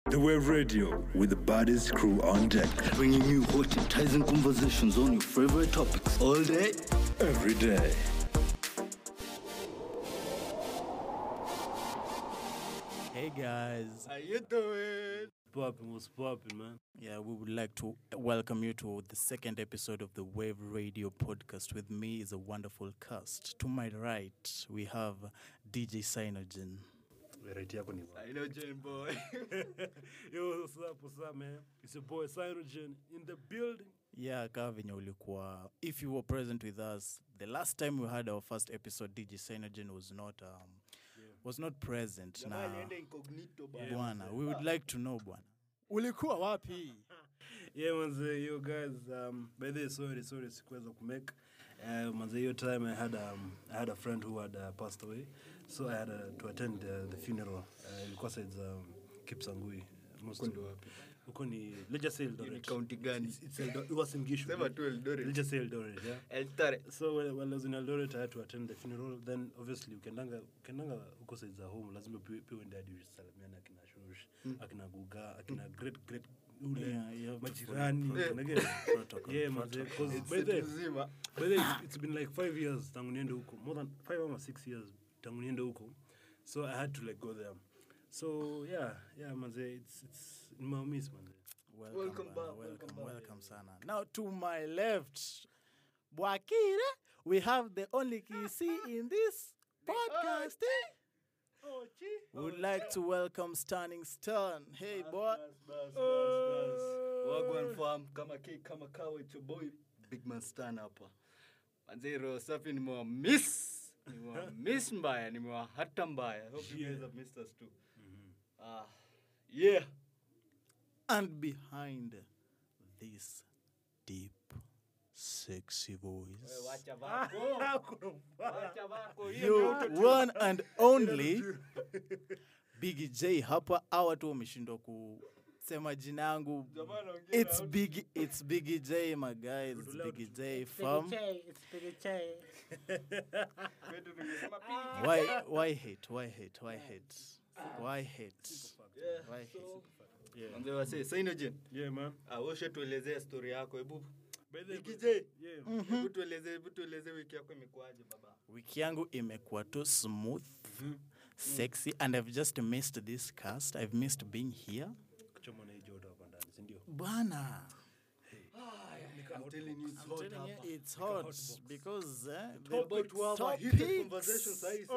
The Wave Radio with the baddest crew on deck. Bringing you hot enticing conversations on your favorite topics all day. Every day. Hey guys. How you doing? popping was popping, man. Yeah, we would like to welcome you to the second episode of the Wave Radio podcast. With me is a wonderful cast. To my right, we have DJ Cyanogen. Right yako ni I know, Jane boy. Yo, what's up, what's up, man? It's your boy Cyanogen in the building. Yeah, kaa venye ulikuwa. If you were present with us, the last time we had our first episode, DJ Cyanogen was not um, was not present. Na incognito bwana, we would like to know bwana, ulikuwa wapi? Yeah, manze, yo guys, um, by the way, sorry, sorry, sikuweza kumake. Uh, manze, hiyo time I had, um, I had a friend who had uh, passed away, so I had uh, to attend uh, the funeral. Uh, ilikuwa sides um, Kipsangui. Most Huko ndo wapi? Huko ni, let's just say Eldoret. county gani? It's, it's Eldo- it was in Gishu. Sema tu Eldoret. Let's just say Eldoret, yeah. Eltare. so when, when I was in Eldoret I had to attend the funeral then obviously ukiendanga ukiendanga huko sides za home lazima pia pia uende hadi usalimiane akina Shush akina Guga akina great great ule Yeah, you have to majirani follow unagea? protocol, yeah man because by the Mzima. by the it's, it's been like five years tangu niende huko more than five or six years tangu niende huko so I had to like go there so yeah yeah manze it's it's in my miss manze Welcome, Welcome bana, back, welcome, welcome back. welcome sana. Now to my left, Bwakire, we have the only Kisi in this podcast. eh? We would like to welcome Stunning Stern. Hey, boy. Wagwan farm kama ki kama kawa it's your boy Big Man Stan hapa. Manze roho safi nimewa miss. Nimewa miss mbaya, nimewa hata mbaya. Hope you guys have missed us too. Ah, yeah. And behind this deep, sexy voice, Wacha vako. Wacha vako. you one and only Biggie J hapa. Hawa tu wameshindwa kusema jina yangu. It's Biggie, it's Biggie J, my guys. It's Biggie J from. Why, why hate? Why hate? Why hate? Why hate? Why hate? Manze wase, Synogen. yeah man Ah, ushe tuelezee story yako. Hebu by the Biggie J. yeah Hebu tuelezee, hebu tuelezee wiki yako imekuaje baba? Wiki yangu imekuwa tu smooth, sexy, and I've just missed this cast. I've missed being here. kuchoma na hii joto hapa ndani si ndio Bana, I'm telling you it's hot telling you, hapa. it's hot because eh, We're about to have a topics. heated conversation sahi.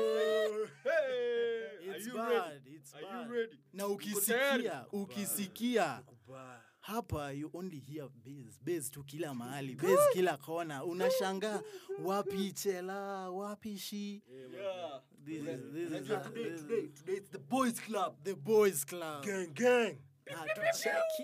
Hey, are It's you bad, ready? it's Are bad. you ready? na tayari? ukisikia ukisikia kubaya hapa you only hear bass bass tu kila mahali bass kila kona unashangaa wapi chela wapi shi Yeah. this is, this is, Unajua a- today, this is today, today it's the boys club. the boys club gang gang hatucheki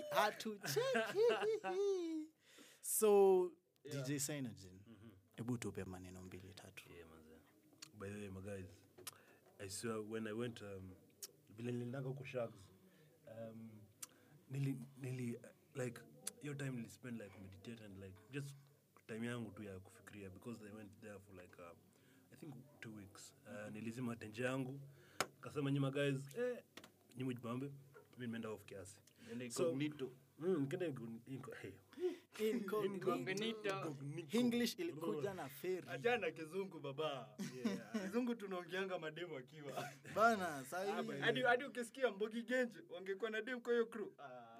hatucheki so dj synogen hebu tupe maneno mbili tatu yeah manze by the way my guys i swear when i went um vile niliendanga huko sharks um nili nili like your time nili spend like meditate and like just time yangu tu ya kufikiria because i went there for like uh, i think two weeks uh, nilizima tenje yangu kasema nyima guys eh nyima jibambe mi nimeenda off kiasi Nenda So- incognito. Mm, nikaenda inco- inco- hey. Incognito. english ilikuja na feri Achana kizungu baba. Kizungu tunaongeanga mademu akiwa. bana sahi Hadi hadi ukisikia Mbogi Genje wangekuwa na demu kwa hiyo crew.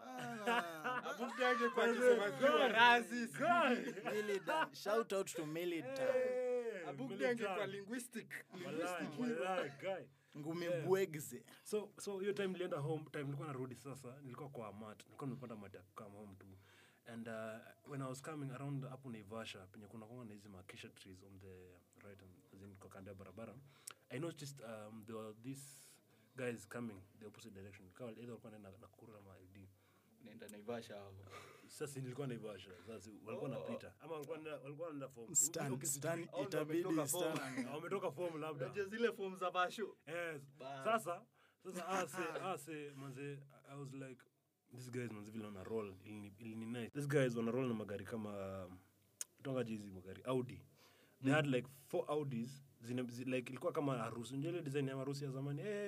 Abuti yake kwa kusema kwa razi. Militant. Shout out to Militant. Abuti yake kwa linguistic. Walai, walai, guy. Ngumi bwegze. so so hiyo time nilienda home time nilikuwa narudi sasa nilikuwa kwa mat nilikuwa nimepanda mat ya kukam home tu and uh, when i was coming around hapo naivasha penye kuna kwanga na hizi makisha trees on the right and as in kwa kando ya barabara i noticed um, there were these guys coming the opposite direction kawa either walikuwa naenda nakuru ama ld Nenda Naivasha hapo. sasa nilikuwa naivasha sasa walikuwa napita ama walikuwa wanaenda- walikuwa wanaenda form Stan, Stan, Au ndo itabidi wametoka Stan. form. Ah, wametoka form labda Unajua zile form za basho. Yes. Bas. Sasa sasa ase ase manze I was like these guys manze vile wana roll ilini ilini nice. These guys wana roll na magari kama um, tonga hizi magari Audi. They had like four Audis zine, zi, like ilikuwa kama harusi. Unajua ile design ya harusi ya zamani. Eh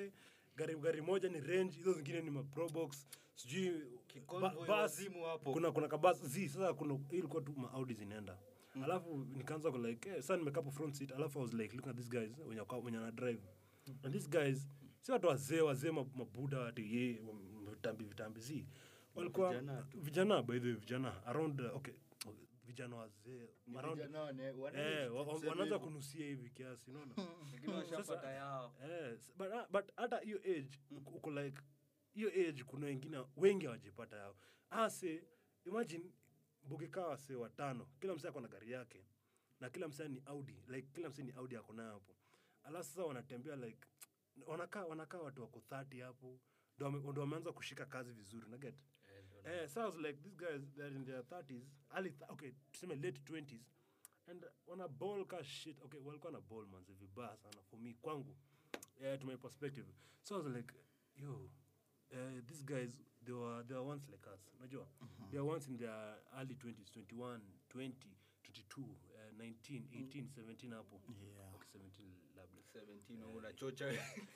gari gari moja ni range hizo zingine ni maprobox sijui Kiconvoy ba- bus, wazimu hapo. kuna kuna kabas zi sasa kuna hii ilikuwa tu maaudi zinaenda alafu nikaanza ku like eh, sasa nimekaa hapo front seat alafu i was like looking at these guys wenye wako- wenye na drive and these guys si watu wazee wazee ma- mabuda ati ye vitambi vitambi zi walikuwa Vijana tu. vijana by the way vijana around uh, okay okay, vijana wazee around Vijana wane- wane- eh wa- wa- tuseme wanaanza hivyo. kunusia hivi kiasi unaona Lakini washapata yao. Yes, but, uh, but hata hiyo age uko- uko like hiyo age kuna wengine wengi hawajipata yao ase imagine bukikaa wase watano kila msee ako na gari yake na kila msee ni audi like kila msee ni audi ako nayo hapo alafu sasa wanatembea like wanakaa wanakaa watu wako 30 hapo ndo wame- ndo wameanza kushika kazi vizuri unaget eh, so I was like these guys they're in their 30s early th okay tuseme late 20s and wana ball ka shit okay walikuwa na ball manzi vibaya sana for me kwangu yeah, to my perspective so i was like yo uh, these guys they were they were once like us unajua they were once in their early 20s 21 20 22 uh, 19 18 17 hapo Yeah. okay 17 labda 17 unachocha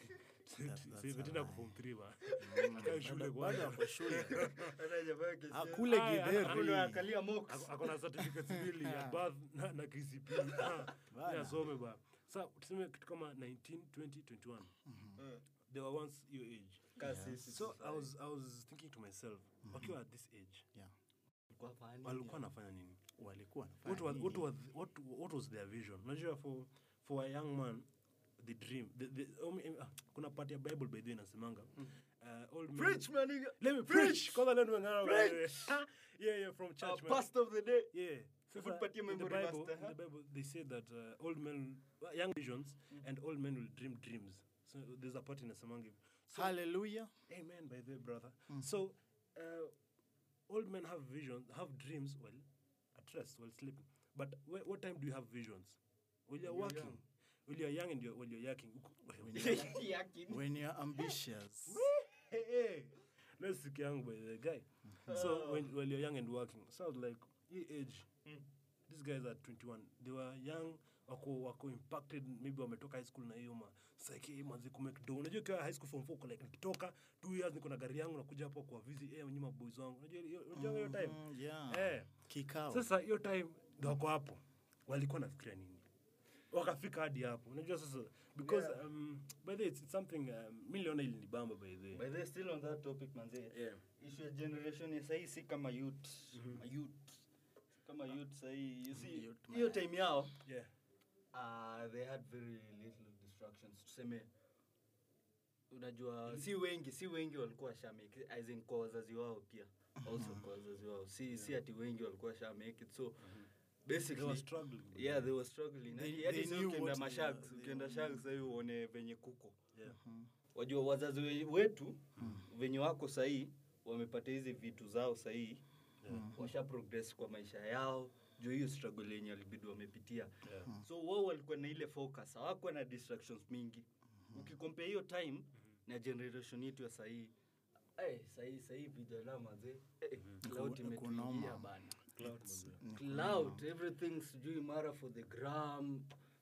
17 ako form 3 ba akai shule Bado kwanza ako shule. Hata jamaa kesi- Akule Aya, githeri. Hapo ndo anakalia mox. Ako- ako na certificates mbili ya bath na, na KCP Ah, Bana. ya some ba sa tuseme kitu kama 19 20 21 Eh, they were once your age ka sisi so sasa. i was i was thinking to myself wakiwa at this age Yeah. Kwa fani walikuwa ya- wanafanya nini walikuwa what was, wanafanya what, nini? was, what, what was their vision unajua for, for a young man the dream the, the, um, uh, kuna part ya bible by the way inasemanga uh, old men- Preach, my nigga. let me Preach. preach kwanza let me ngana yeah yeah from Uh, church man. pastor of the day. Yeah. Hebu Sasa, tupatie in the memory Bible, master, in huh? the Bible, they say that uh, old men, well, young visions, and old men will dream dreams. So there's a part in Asamangi. So, Hallelujah. amen, by the way, brother. So, uh, old men have visions, have dreams, well, at rest, while sleeping. But wh- what time do you have visions? When you're When you're working. young. When you're young and you're, when you're yakking. Yakin. When you're ambitious. hey, hey. Let's stick young by the guy. So when, when you're young and working, so I was like, your age, these guys are 21. They were young, wako, wako impacted, maybe wametoka high school na hiyo ma psyche manzi ku make do. Unajua kwa high school form 4 like nikitoka 2 years niko na gari yangu nakuja hapo kwa visit eh nyuma boys wangu. Unajua hiyo unajua hiyo time. Mm, yeah. Eh. Kikao. Sasa hiyo time ndo wako hapo. Walikuwa nafikiria nini? Wakafika hadi hapo. Unajua sasa because Yeah. um, by the way, it's, it's something um, miliona ili nibamba by the way. By the way, still on that topic manze. Yeah. Issue ya generation ya sahii si kama youth. Ma youth. Si kama youth sahii. You see, Youth, hiyo man. time yao Yeah. uh, they had very little distractions tuseme unajua si wengi si wengi walikuwa washamake as in kwa wazazi wao pia also kwa wazazi wao si si ati wengi walikuwa washamake it so They basically were struggling. yeah they were struggling They- Hadi- hadi they sasa knew ukienda what- mashags yeah, ukienda they- shags sahii uone venye kuko Yeah. wajua wazazi we- wetu venye wako sahii wamepata hizi vitu zao sahii washa progress kwa maisha yao juu hiyo struggle yenye walibidi wamepitia Yeah. so wao walikuwa na ile focus hawakuwa na distractions mingi ukikompea hiyo time na generation yetu ya sahii hey, sahii sahii vijana mazee hey, cloud Ku- imetuingia kunoma. bana Clouds. cloud everything sijui mara for the gram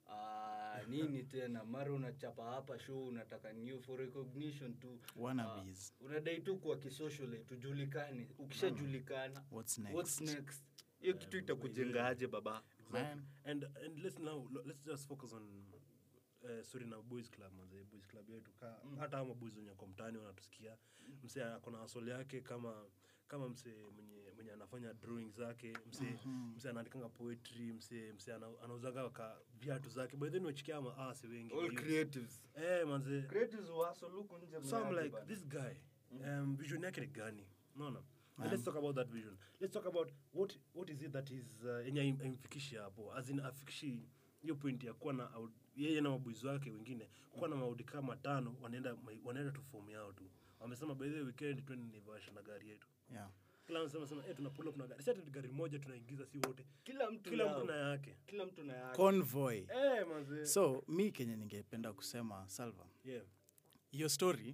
uh, nini tena mara unachapa hapa show unataka new for recognition tu Wannabes. uh, unadai tu kwa kisocial tujulikane ukishajulikana What's next? what's next hiyo kitu itakujenga aje baba Man. And and let's now let's just focus on uh, sorry na boys club manze boys club yetu ka hata ama boys wenye kwa mtaani wanatusikia mse ako na asoli yake kama kama mse mwenye mwenye anafanya drawing zake mse mse anaandikanga poetry mse mse ana- anauzanga ka viatu zake by then wachikia ama asi wengi all creatives eh manze creatives waso luku nje so I'm mnaje like bana. this guy um, vision yake ni gani unaona And let's talk about that vision let's talk about what what is it that is uh, yenye im- imfikishi hapo as in afikishi hiyo point ya kuwa na out- yeye na mabuizi wake wengine kuwa na maudi kama matano wanaenda wanaenda tu form yao tu wamesema by the way weekend twende Naivasha na gari yetu Yeah. kila mtu anasema eh tuna pull up na gari sasa gari moja tunaingiza si wote kila mtu kila yao. mtu na yake kila mtu na yake Convoy. eh manze So mi kenye ningependa kusema Salva, yeah your story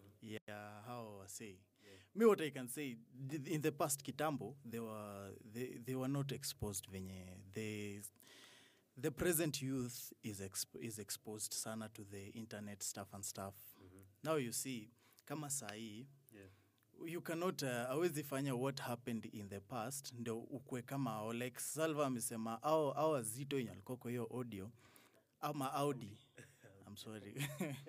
ya how wasei me what i can say th- in the past kitambo they were they, they were not exposed venye they the present youth is exp is exposed sana to the internet stuff and stuff now you see kama sahii Yeah. you cannot uh, awezi fanya what happened in the past ndo ukwe kama ao like salva amesema au au wazito yenye alikuwa kwa hiyo audio ama audi I'm sorry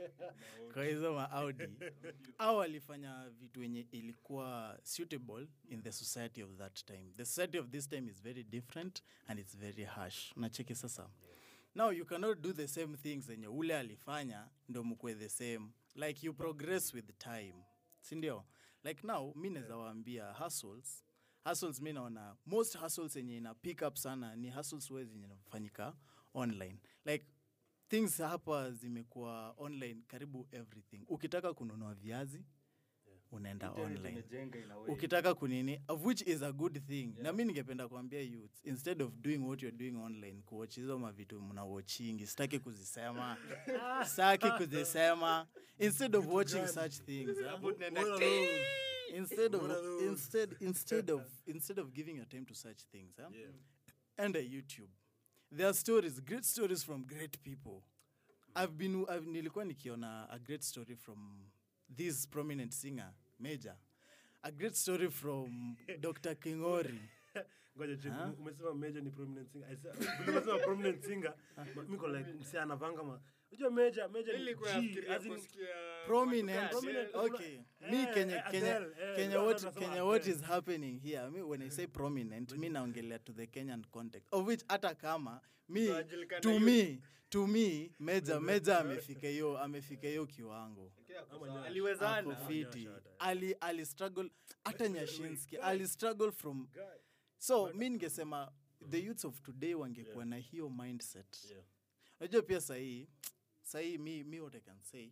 kwa hizo maaudi au walifanya vitu wenye ilikuwa suitable in the society of that time the society of this time is very different and it's very harsh nacheki sasa now you cannot do the same things zenye ule alifanya ndo mkwe the same like you progress with time sindio like now mi naweza waambia hustles hustles mi naona most hustles yenye ina pick up sana ni hustles we zenye inafanyika online like things hapa zimekuwa online karibu everything ukitaka kununua viazi unaenda Internet online imejenga in a way. ukitaka kunini of which is a good thing na mi ningependa kuambia youth instead of doing what you're doing online kuwatch hizo mavitu mnawatchingi sitaki kuzisema sitaki kuzisema instead of watching such things ah, Hapo tunaenda What are ti- those? instead of What are those? instead instead of instead of giving your time to such things huh? Yeah. enter youtube there are stories great stories from great people i've been I've, nilikuwa nikiona a great story from this prominent singer major a great story from dr kingori ngoja check, Huh? umesema major ni prominent singer I said- umesema prominent singer ma- miko like msee anavanga ma unajua major major ni Nilikuwa G, nafikiria as in- kusikia prominent, watu gani, prominent eh, okay Eh, me kenya eh, kenya Adele, eh, kenya ndio what nasema kenya what Adele. is happening here me when i say prominent mi naongelea to the kenyan context of which hata kama mi Tunajulikana to hiyo. me to me meja meja amefika hiyo amefika hiyo kiwango Kia Ama kusa- nyasha. aliwezana ako fiti Nyasha hata. ali ali struggle hata nyashinski ali struggle from Guy. so mi ningesema the youths of today wangekuwa na hiyo mindset Yeah. unajua pia sahii sahii mi, mi what i can say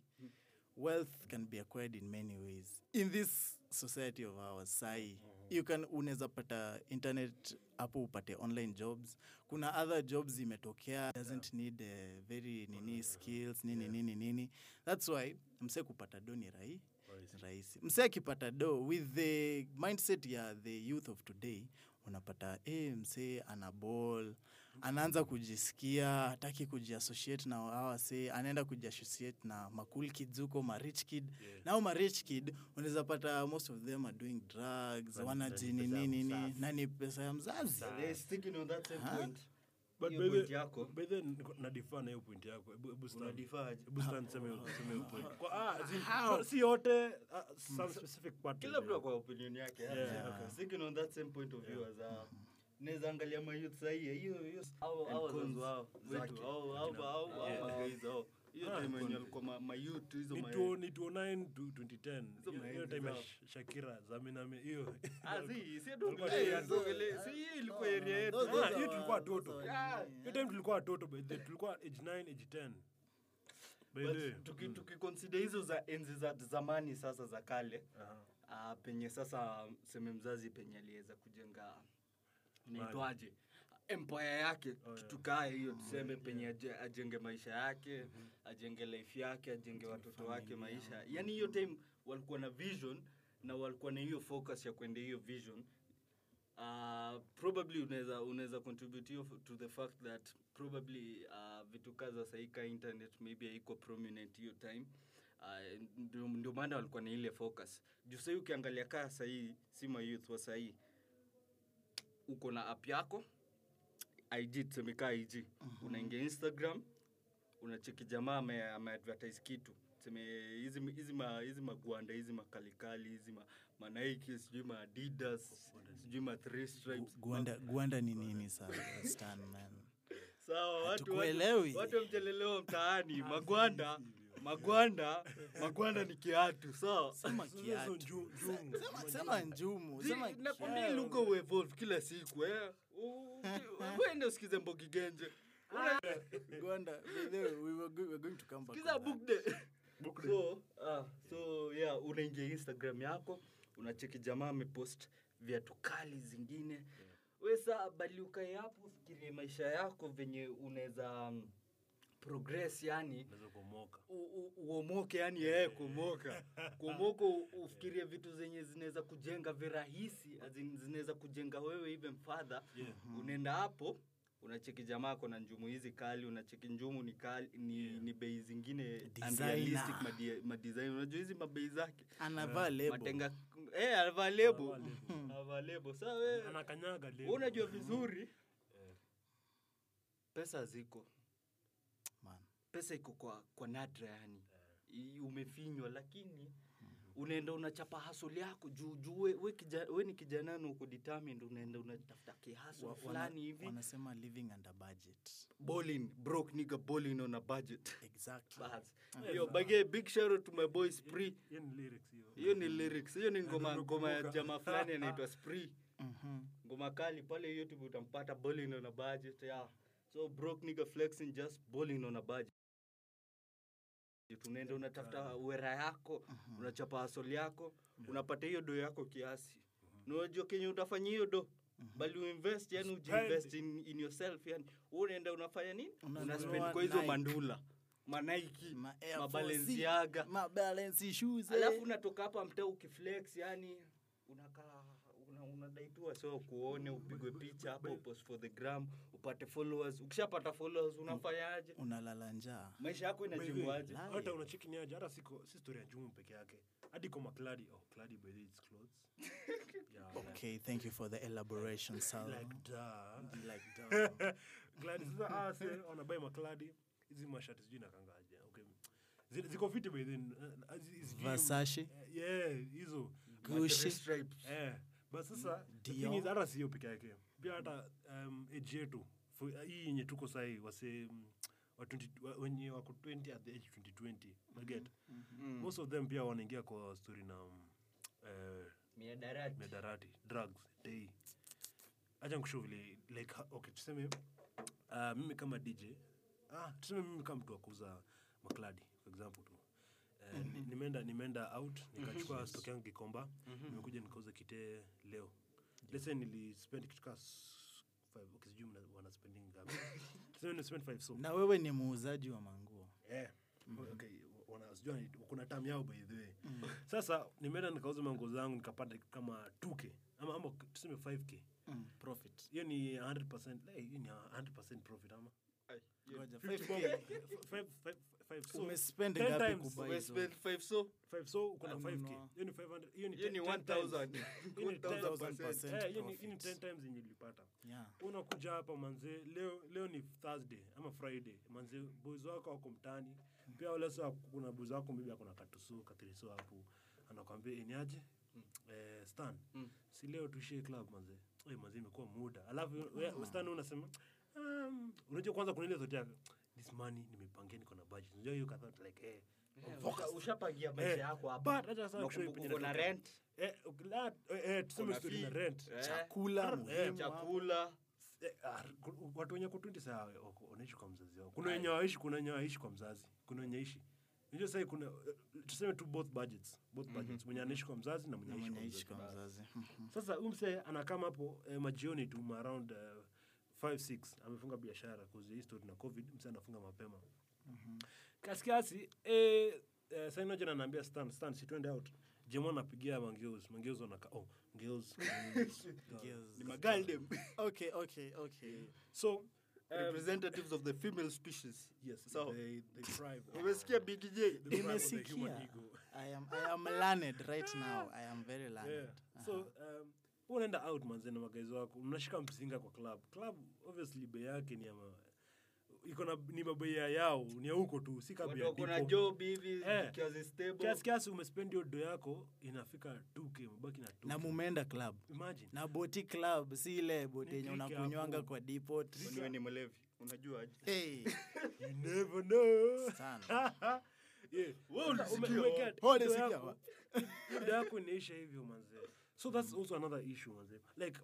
wealth can be acquired in many ways in this society of ours sahii you can unaweza pata internet hapo upate online jobs kuna other jobs zimetokea doesn't need uh, very nini skills nini nini nini that's why mse kupata do ni rahi rahisi mse akipata do with the mindset ya the youth of today unapata e, mse ana ball anaanza kujisikia hataki kujiassociate na awase anaenda kujiassociate na makul kids huko marich kid yeah. nao marich kid unaweza pata most of them are doing drugs wanajini nini na ni pesa ya mzazi They're sticking on that same Huh? point. But Hiyo by point the- yako. by the niko- nadifaa na hiyo point yako Hebu- hebu stand. Unadifaje? Hebu stand, sema hiyo- sema hiyo point. Kwa- ah, as in, no, si yote ah, some specific part kila mtu kwa opinion yake Yeah, okay. sticking on that same point of view as a naweza angalia mayouth sahii hiyo hiyo au au wazazi wao wetu au au au au magaiz au hiyo time wenye walikuwa ma- mayouth hizo Ni ma- 2- ni 209 to 2010 Hizo Hiyo- hiyo maenzi time ya zao. Sh- shakira zaminame hiyo Ah, si si ndo Walikuwa vile, shule. ndo vile, si hiyo ilikuwa area yetu Those- those Ah, hiyo are- tulikuwa those watoto. are- Ah, hiyo time tulikuwa watoto by the- tulikuwa age 9 age 10 By the way. But tuki- tukiconsider hizo za enzi za zamani sasa za kale Aha. Ah, penye sasa seme mzazi penye aliweza kujenga naitwaje empire yake Oh, yeah. kitu kaa hiyo tuseme penye aje- ajenge maisha yake ajenge life yake ajenge watoto wake maisha yani hiyo time walikuwa na vision na walikuwa na hiyo focus ya kwenda hiyo vision uh, probably unaweza unaweza contribute hiyo f- to the fact that probably uh, vitu kaza saika internet maybe haiko prominent hiyo time uh, ndio- ndio maana walikuwa na ile focus juu sahii ukiangalia kaa sahii si mayouth wa sahii uko na app yako ig tusemekaa ig unaingia instagram unacheki jamaa ame- ameadvertise kitu seme hizi hizi ma- hizi magwanda hizi makalikali hizi ma, manaiki sijui maadidas sijui ma three stripes gwanda gwanda ni nini sasa stan man sawa watu Hatukuelewi. watu- watu wamchelelewa mtaani magwanda magwanda magwanda ni kiatu sawa sema Hizo kiatu nju- njumu. Sema- sema njumu Zi- sema nakwambia kiatu. lugha uevolve kila siku eh. U- u- uende usikize mbogi genje Gwanda, by the way, we were go- we're going to come back kiza on that. book day so ah, so yeah unaingia instagram yako unacheki jamaa amepost viatu kali zingine we saa bali ukae hapo ufikirie maisha yako venye unaweza um, progress yani Unaweza kuomoka. u- u- uomoke yani yeye kuomoka kuomoka u- ufikirie vitu zenye zinaweza kujenga virahisi as in zinaweza kujenga wewe even further unaenda hapo unacheki jamaa kona njumu hizi kali unacheki njumu ni kali ni, ni bei zingine Designer. unrealistic madi- madesign unajua hizi mabei zake anavaa lebo matenga eh anavaa lebo Anavaa lebo. anavaa lebo sasa wewe anakanyaga wewe unajua vizuri pesa ziko man pesa iko kwa, kwa nadra yani I- umefinywa lakini unaenda unachapa hasol yako juu juu we, we, kija, we ni kijana na uko determined unaenda unatafuta kihasol Wa- wana- fulani hivi wanasema living under budget bowling broke nigga bowling on a budget exactly Bas. Yo, bage big shout out to my boy Spree. hiyo ni lyrics hiyo Hiyo ni lyrics. Hiyo ni ngoma Ndio ngoma ya nakumbuka. jamaa fulani anaitwa Spree. Mhm. Ngoma kali pale YouTube utampata bowling on a budget. Yeah. So broke nigga flexing just bowling on a budget. Tunaenda unatafuta wera yako, unachapa hasol yako, unapata hiyo do yako kiasi. Na unajua kenye utafanya hiyo do bali uinvest yani ujiinvest in, in yourself yani wewe unaenda unafanya nini Unanunua una spend kwa hizo Nike. mandula manaiki Ma Air Force, mabalenciaga ma balance shoes eh. alafu unatoka hapa mtaa ukiflex yani unakaa una, unadaitua so kuone upigwe picha hapo upost for the gram upate followers ukishapata followers unafanyaje unalala njaa maisha yako inajimwaje Live. hata unacheki ni aje hata siko si story ya njumu peke yake hadi kwa makladi oh kladi by the way, it's clothes yeah like, okay thank you for the elaboration Sal. like da like duh. kladi sasa ah se wanabai makladi hizi mashati sijui nakangaje okay Zi- ziko fiti by then uh, hizi view- Versace? Eh, yeah hizo Gucci. Stripes. eh but sasa the Dior. thing is hata sio peke yake pia hata um, age yetu fu- hii yenye tuko sahii wase mm, wa 20 wa- wenye wako 20 at the age 2020 unaget most of them pia wanaingia kwa story na um, eh, miadarati miadarati drugs day acha nikushow vile like ha- okay tuseme uh, mimi kama dj ah, tuseme mimi kama mtu wa kuuza makladi for example tu Uh, ni- nimeenda nimeenda out nikachukua stock yangu kikomba nimekuja nikauza kite leo let's say nilispend kitu kaa s- five okay sijui mna- wana spending ngapi tuseme ni spend five so na wewe ni muuzaji wa manguo Eh, okay, wana- sijua ni- kuna tam yao by the way sasa nimeenda nikauza mango zangu nikapata kama 2k ama, ama tuseme 5k mm, profit hiyo ni 100% eh, hiyo ni 100% profit ama Ai, hiyo- Ngoja, 50 5K. bob, five- five- five so, umespend 10 ngapi times, kubuy we hizo? spend five so five so uko na Ah, 5k no. hiyo ni 500 hiyo ni hiyo ni 10 times. 1000 Hiyo ni 1000% Eh, hiyo ni- hiyo ni profit. 10 times yenye ulipata yeah unakuja hapa manze leo leo ni thursday ama friday manze boys wako wako mtani pia wale sa kuna boys wako maybe akona katuso katiriso hapo anakwambia iniaje eh, stan Mm. si leo tuishie club manze Oi, manze imekuwa muda alafu we- stan unasema um, unajua kwanza kuna ile thought yako this money nimepangia niko na budget unajua hiyo kadhaa like eh Usha- ushapangia maisha Eh, yako hapa but hata sasa kushow Unakumbuka penye uko na natoka. rent eh ukila- eh, eh, tuseme Kuna story na fee. rent Eh, chakula Eh, muhimu hapo. chakula Eh, ah, ku- watu wenye ko 20 saa wako- wanaishi kwa mzazi wao kuna wenye waishi kuna wenye waishi kwa mzazi kuna wenye ishi unajua sasa kuna eh, tuseme tu both budgets both budgets mwenye anaishi kwa mzazi na mwenye Na anaishi mwenye kwa aishi mzazi kwa mzazi Mhm. sasa huyu msee anakama hapo eh, majioni tu ma around uh, 5 6 amefunga biashara kuzi hii story na covid msee anafunga mapema kiasi kiasi eh, eh, sasa inoja anaambia stan stan si twende out jemo anapigia mangeus mangeus wanaka oh ngeus Girls. ni magaldem okay okay okay so um, representatives of the female species yes So- they, they thrive umesikia big j They thrive on the human nimesikia ego. i am i am learned right now i am very learned Yeah. so um, wewe unaenda out manze na magaizi wako mnashika mzinga kwa club club obviously bei yake ni ama iko na ni mabei ya yao ni ya huko tu si watu kabla ya wako na dipo. job hivi Eh. zikiwa zistable kiasi kiasi umespend hiyo do yako inafika 2k mabaki na 2k na mumeenda club imagine na boti club si ile boti Ni yenye trick unakunywanga hapo. kwa depot Kwani wewe ni mlevi unajua aje hey you never know sana yeah. Wewe Sasa ume- ulisikia? umeget- Wewe do ulisikia? yako- do yako inaisha hivyo manze so that's also another issue manze like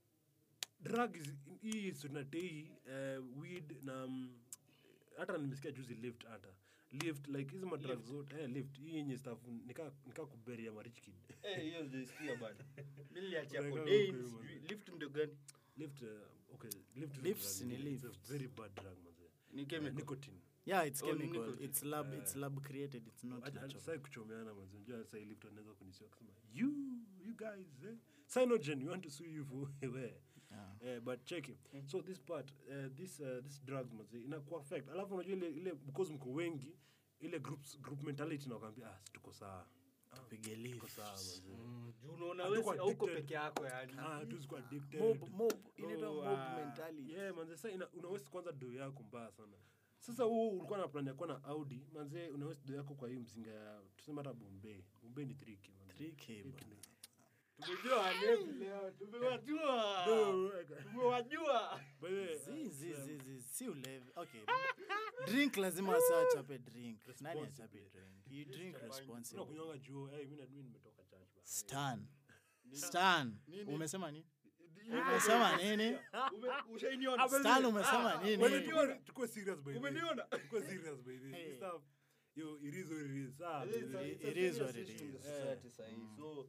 drugs hii sunatei uh, weed na mm, hata nimesikia juzi lift hata lift like hizi madrug zote eh, lift hii yenye staff nika, nika kuberia marich kid eh hiyo ndio bana mimi niliachia Unaeka codeine huko hiyo, sijui lift ndio gani lift uh, okay lift is a Lifts drug, ni it's a lift. very bad drug manze ni Uh, chemical nicotine yeah it's Oh, ni chemical nicotine. it's lab it's lab created it's not natural sai kuchomeana manze unajua sasa lift anaweza kunisiwa kusema you you guys eh? cyanogen we want to sue you for where Eh, but check it. so this part uh, this uh, this drugs mazi inakuwa affect alafu unajua ile ile because mko wengi ile groups group mentality nakwambia ah si tuko sawa Ah, Tupige tuko lift. sawa mazi juu unaona Hatuko wewe hauko addicted. peke yako yani ah hatuwezi kuwa addicted Mob, mob, inaitwa Oh, mob ah, mentality. yeah manze sasa ina- unawezi kwanza do yako mbaya sana sasa huu ulikuwa na plan ya kuwa na audi manze unawezi do yako kwa hii mzinga ya tuseme hata bombay bombay ni tricky manze. 3K bana. tumejua walevi leo tumewajua tumewajua By the way, Zi, zi, zi, zi, si ulevi okay drink lazima wasa achape drink nani achape drink you drink responsibly unakunywanga juu eh, mimi na- mimi nimetoka church bana. stan stan umesema nini umesema nini ushainiona stan umesema nini Wewe tukue- tukue serious by the way. Umeniona? Tukue serious by the way. Hey. This stuff, yo, it is what it is. Ah, It is a- by the it's It a is serious what it issue in the is. society sahi. So,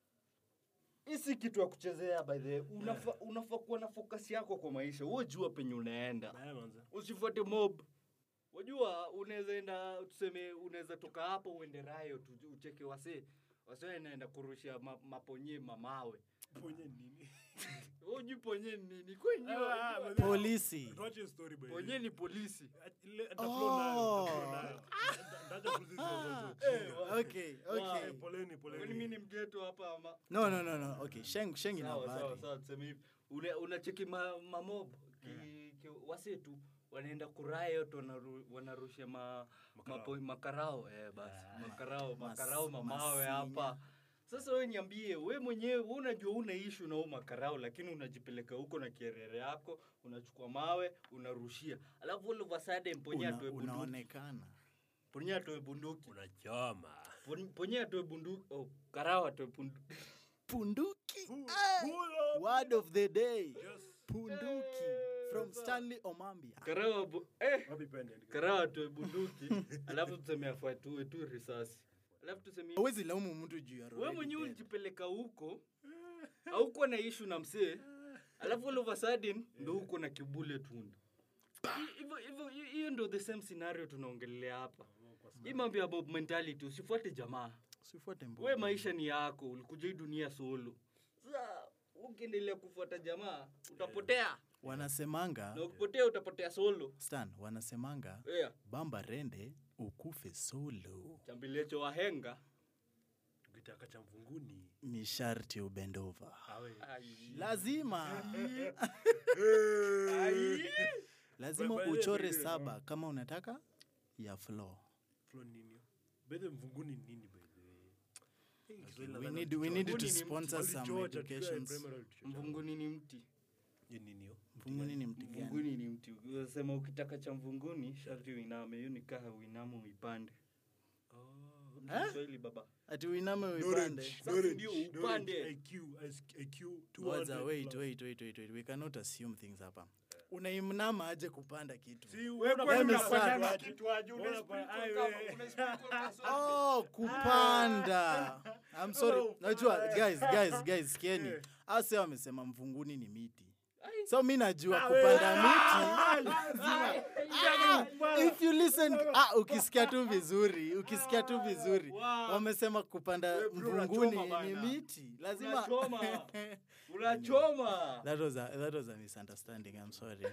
hii si kitu ya kuchezea by the way. Unafa- unafaa kuwa na focus yako kwa maisha wewe jua penye unaenda way. Haya, manze. usifuate mob wajua unaweza enda tuseme unaweza toka hapo uende rayo tu- ucheke wase wase naenda kurusha ma, maponye mamawe Ponye nini? uji ponye ni nini kwenye Ah, manze. polisi Tuache story by the ponye way. ni polisi Ile- nitaflow nayo, Oh. nitaflow nayo. Nita- nitaacha kuzi- hizo- hizo- hizo. okay okay Eh, poleni, poleni. kwani mimi ni mgeto hapa ama no no no no okay sheng sheng ina sawa sawa habari sawa tuseme hivi Una- unacheki ma, mamob ki, ki, wasetu wanaenda kurayot wanaru, wanarusha ma, Makarao. mapo, makarao eh, basi makarao mas- makarao mamawe masinya. hapa sasa we niambie we mwenyewe we unajua una ishu na huu makarao lakini unajipeleka huko na kierere yako unachukua mawe unarushia alafu all of a sudden ponye Una- atoe bunduki unaonekana ponye atoe bunduki Unachoma. Pon- ponye atoe bunduki oh, karao atoe bunduki punduki Pull Ah, up. word of the day Just- punduki from stanley omambia karao bu- eh Wapi pen ya- karaa atoe bunduki alafu tuseme afuatue tu risasi alafu tuseme awezi laumu mtu juu ya we roho mwenyewe dead. ulijipeleka huko aukuwa na ishu na msee alafu all of a sudden ndo huko na kibule tunda Hi- hivyo hivyo hi- hiyo ndo the same scenario tunaongelea hapa hii mambo ya mob mentality usifuate jamaa usifuate we mboga maisha ni yako ulikuja hii dunia solo sasa ukiendelea kufuata jamaa utapotea wanasemanga na ukipotea utapotea solo stan wanasemanga yeah. bamba rende ukufe solo chambilecho wahenga Ukitaka cha mvunguni. ni sharti ubendova Awe. Ai. lazima Ai. lazima By- by the uchore way, saba kama unataka ya floor Flow nini? By the way, mvunguni nini by the way? Eh, Kiswahili we nadhani need, we need to Mvunguni ni sponsor Wali some George atupe educations primary education. mvunguni ni mti Ni nini hiyo? mvunguni ni mti gani mvunguni ni mti sema ukitaka cha mvunguni sharti uiname hiyo ni kaha uiname uipande Eh? Kiswahili baba ati uiname uipande Sasa ndio upande. IQ, IQ, Ngoja, 200 wait, plus. wait, wait, wait, wait. we cannot assume things hapa unaimnama aje kupanda kitu Si, Wewe wewe kwani unapanda unapanda aje? kitu aje? Una Wewe sprinkle unapanda- kama- ai, una sprinkle kama sote. oh kupanda I'm sorry najua guys guys guys sikieni ase wamesema mvunguni ni miti Ai. so mi najua kupanda miti lazima Ah, if you listen ah, ukisikia tu vizuri ukisikia tu vizuri Wow. wamesema kupanda We bro, mvunguni unachoma ni bana. miti lazima Unachoma. unachoma that was a, that was a misunderstanding i'm sorry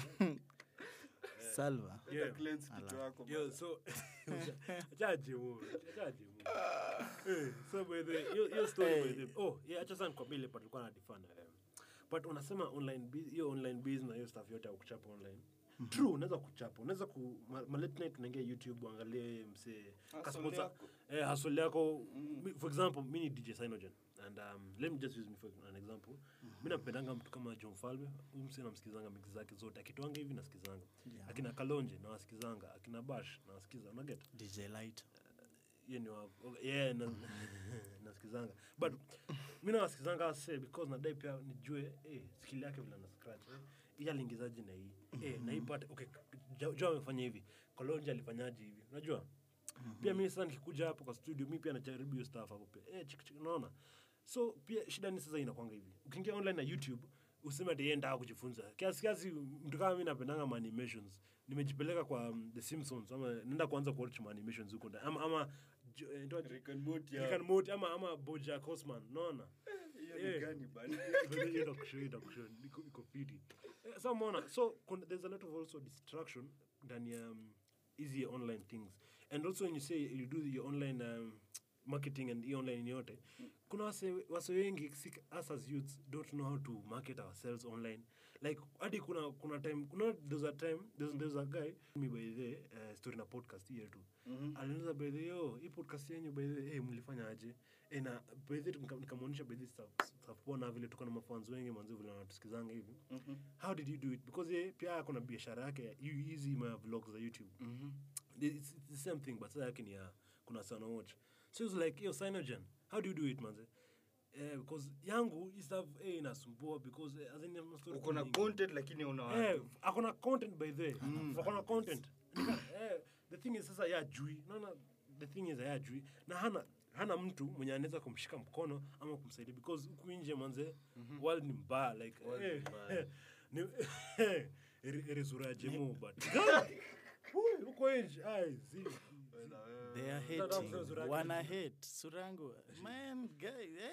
salva Yeah. Cleanse kichwa yako Yo, so achaje mu achaje mu eh so by the hiyo hiyo story by the oh yeah acha sana kwa bile but alikuwa na define eh but unasema online bu- hiyo online business na hiyo stuff yote ya kuchapa online true unaweza kuchapa unaweza ku ma, ma late night unaingia youtube uangalie msee customers yako. eh hustle yako Mi- for example mimi ni DJ Synogen and um, let me just use me for an example mimi napendanga mtu kama John Falme huyu msee namsikizanga mix zake zote akitoanga hivi nasikizanga akina Kalonje na wasikizanga akina Bash na wasikiza unaget dj light hiyo ni wa yeah na, nasikizanga but mi nawasikizanga se because nadai pia nijue eh, skill yake vile na scratch eh, hii aliingizaje na hii eh, na hii part okay Jo- jo amefanya hivi kolonja alifanyaje hivi unajua pia mi sasa nikikuja hapo kwa studio mi pia najaribu hiyo stuff hapo pia eh, chik, chik, unaona so pia shida ni sasa inakwanga hivi ukiingia online na youtube useme ati yeye ndaa kujifunza kiasi kiasi mtu kama mi napendanga ma animations nimejipeleka kwa um, the simpsons ama nenda kuanza kuwatch ma animations huko ndani ama ama jo- eh, ndio- Rick and Morty, Rick and Morty ama ama bojack horseman unaona hiyo Eh. ni gani bana But then hiyo inakushow, inakushow, iko- iko fiti. Eh, so umeona, so kuna- there's a lot of also distraction ndani ya um, hizi online things and also when you say you do your online um, marketing and hii online yote kuna wase, wase wengi si- us as youths don't know how to market ourselves online like hadi kuna kuna time kuna there's a time there's, there's a guy me by the uh, story na podcast hiyo tu Mhm. aliniuliza by the yo hii podcast yenyu by the hey, mlifanya aje Eh, na by the nika- nikamwonyesha by the stuff stuff poa na vile tuko na mafans wengi mwanzo vile wanatusikizanga hivi Mhm. how did you do it because yeye pia ako na biashara yake ya- yu- hizi ma vlogs za youtube Mhm. it's, it's the same thing but sasa yake ni ya kuna sana watch so it's like yo Cyanogen how do you do it manze eh because yangu hii stuff eh inasumbua because eh, as in I'm story uko na nyingi. content lakini una Eh, akona content by the akona content Nika- eh, the thing is sasa ya jui naona the thing is ya jui na hana hana mtu mwenye anaweza kumshika mkono ama kumsaidia because huku nje manze world ni mbaya like World ni eh, mbaya. eh, ni eri- eri sura ya jemo but Ui, huko nje ai zi They are Mtandao hating. mzee Suraki. Wana hate. Surangu. Man, guy.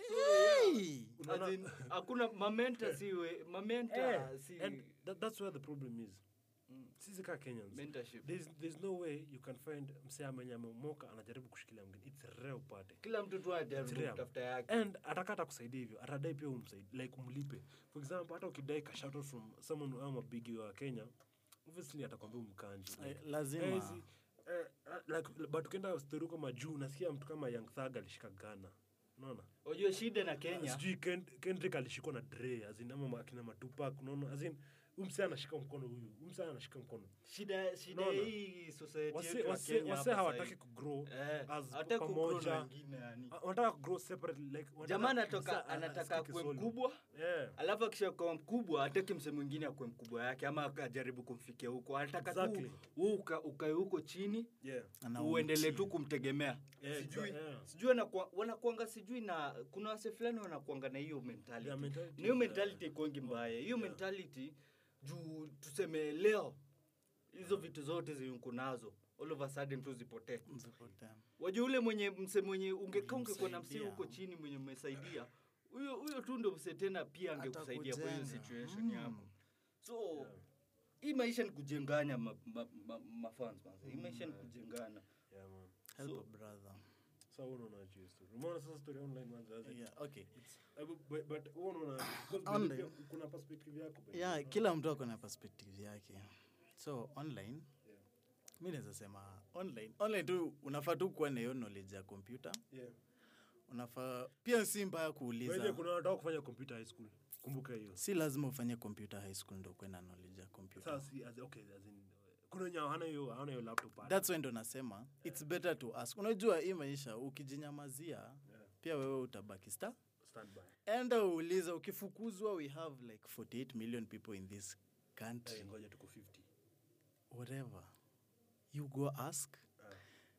Hey! As in, hakuna mamenta siwe mamenta Eh, si and that, that's where the problem is sisi ka kenyans mentorship there's, there's no way you can find msee mwenye amemoka anajaribu kushikilia mwingine it's rare upate kila mtu tu anajaribu It's rare. kutafuta yake and atakata kusaidia hivyo atadai pia umsaidi like umlipe for example hata ukidai ka shout out from someone ama bigi wa kenya obviously atakwambia umkanji Eh, like, lazima. eh, si- eh, eh, like but ukienda story kama juu nasikia mtu kama young thug alishika ghana unaona unajua shida na kenya sijui Ken- kendrick alishikwa na dre azin ama akina matupak unaona azin umse anashika mkono huyu umse anashika mkono shida shida Unaona? hii society wase yetu ya wase Kenya wase hapa hawataki sahii. kugrow Eh, as hawataki kugrow na pamoja wengine yani. Ah, wanataka kugrow separately like wanataka jamaa msa- anatoka a- anataka asikike kuwe solo. mkubwa yeah alafu akishakuwa mkubwa hataki mse mwingine akuwe mkubwa yake ama akajaribu kumfikia huko anataka Exactly. tu wewe uka, ukae huko chini yeah Ana uendelee umtii. tu kumtegemea Yeah, sijui exa- yeah. sijui wanakua- wanakuanga sijui na kuna wase fulani wanakuanga na hiyo mentality Yeah, mentality na hiyo is, mentality ikwangi mbaya hiyo mentality juu tuseme leo hizo vitu zote zenye nazo all of a sudden tu zipotee Mzipotea. wajua ule mwenye mse mwenye ungekaa ungekuwa na mse Ulimsaidia. huko chini mwenye umesaidia huyo huyo tu ndo mse tena pia angekusaidia kwa hiyo Atakujenga. situation Mm. yako so hii maisha ni kujengana ma, ma, ma, mafans manze. hii maisha ni kujengana yeah man Help So- a brother. so wewe unaona aje story umeona sasa story online man zazi Yeah, okay. Uh, but- but but wewe unaona because Online. pia kuna perspective yako by the yeah way. kila mtu ako na perspective yake so online Yeah. mi naweza sema online online tu unafaa tu kuwa na hiyo knowledge ya kompyuta yeah unafaa pia si mbaya By the way, kuuliza kuna wanataka kufanya computer high school kumbuka hiyo si lazima ufanye computer high school ndo ukuwe na knowledge ya kompyuta sasa si as okay as in kuna wenye hawana hiyo hawana hiyo laptop hata. thats why ndo nasema its better to ask unajua hii maisha ukijinyamazia Yeah. pia wewe utabaki sta stand by enda uulize ukifukuzwa we have like 48 million people in this country Eh, ngoja tuko 50 whatever you go ask Ah.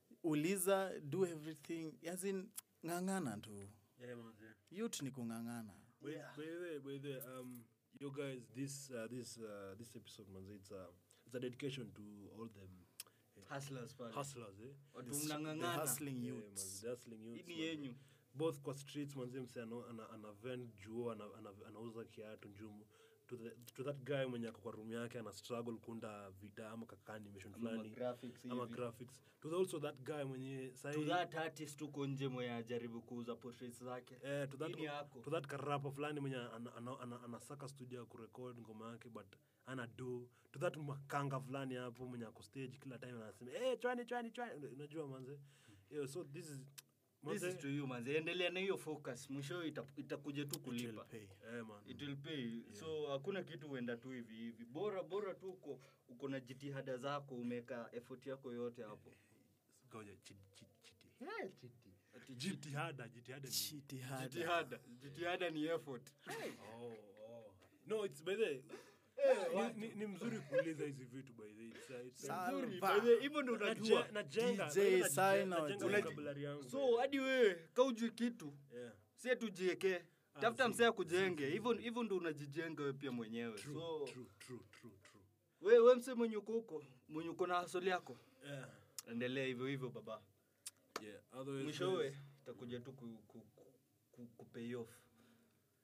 uliza do everything as in ng'ang'ana tu yeah man yeah. youth ni kung'ang'ana By, by the way, by the way, um, you guys, this uh, this uh, this episode, man, it's a it's a dedication to all them hustlers pale hustlers, eh? watu The mnang'ang'ana hustling Yeah, man, youths the hustling hii youths, ni man. yenyu both kwa streets manze mse ana, ana, ana vend juo ana, ana, anauza kiatu njumu to, the, to that guy mwenye ako kwa room yake ana struggle kunda vida ama kaka animation Ama fulani graphics ama hivi. graphics to the, also that guy mwenye to sahi that artist tuko nje mwenye ajaribu kuuza portraits zake Eh, to that, Hii ni yako. to that karapa fulani mwenye anasaka ana, ana, anasaka studio ya kurekod ngoma yake but ana do to that makanga fulani hapo mwenye ako stage kila time anasema hey, chwani chwani chwani unajua manze yeah, so this is this is to you manze endelea na hiyo focus mwisho ita- itakuja tu It will kulipa pay. eh, man. it will pay so hakuna kitu huenda tu hivi hivi bora bora tu uko uko na jitihada zako umeweka effort yako yote hapo Ngoja, chiti, chiti, chiti. Eh, chiti. Ati jitihada jitihada ni- Jitihada. jitihada jitihada ni effort Oh, oh. no it's by the ni, ni, ni mzuri kuuliza hizi vitu by the it's, uh, it's, Sa- Nzuri, Salva. by the way, hivyo ndo unajua Naje- najenga DJ najenga- sign najenga out. vocabulary yangu so hadi wewe kaujui kitu yeah. sie tujieke tafuta msee akujenge hivyo hivyo ndo unajijenga we pia mwenyewe true, so true, true, true, true. we, we msee mwenye uko huko mwenye uko na hasoli yako Yeah. endelea hivyo hivyo baba Yeah, otherwise, mwishowe guys, itakuja tu ku, ku, ku, ku, ku pay off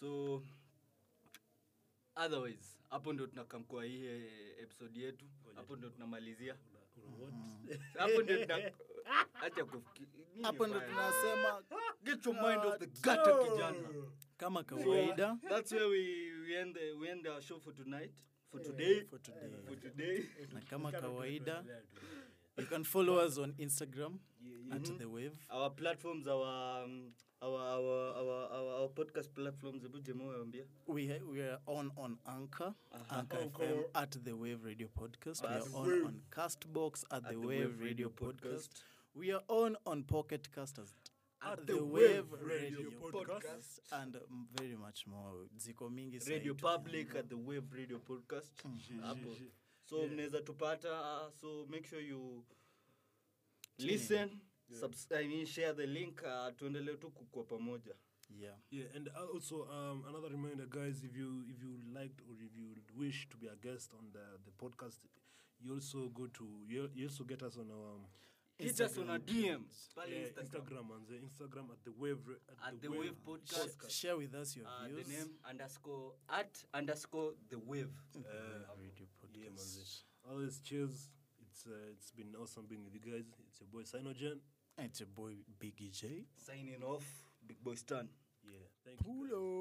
so otherwise hapo ndo tunakamkua hii eh, episode yetu hapo ndo tunamalizia Una what? hapo ndo tuna acha kufikiri nini hapo ndo baya? tunasema get your mind off the gutter kijana kama kawaida that's where we, we end the, we end our show for tonight for today for today for today na kama kawaida you can follow us on instagram at the wave our platforms our um, our, our, our, our, our podcast platforms hebu jemo waambia we, ha- we are on on anchor Uh-huh. anchor fm at the wave radio podcast we are on on castbox at, the, wave, radio podcast. we are on on pocket cast as at, the, wave, radio, podcast, and um, very much more ziko mingi radio site. public at the wave radio podcast hapo so mnaweza tupata uh, so make sure you listen subs- I mean, share the link uh, tuendelee tu kukua pamoja yeah Yeah, and also um, another reminder, guys, if you if you liked or if you wish to be a guest on the the podcast, you also go to you, you also get us on our um, hit us on a dm pale yeah, Instagram. Instagram and the Instagram at the wave Ra- At the Wave Podcast. Sh- share with us your Uh, views the name underscore at underscore the wave radio Yeah, man. podcast Always cheers. It's uh, it's been awesome being with you guys. It's your boy Sinogen. and it's your boy biggie j signing off big boy stan Yeah, thank you. guys. Pulo.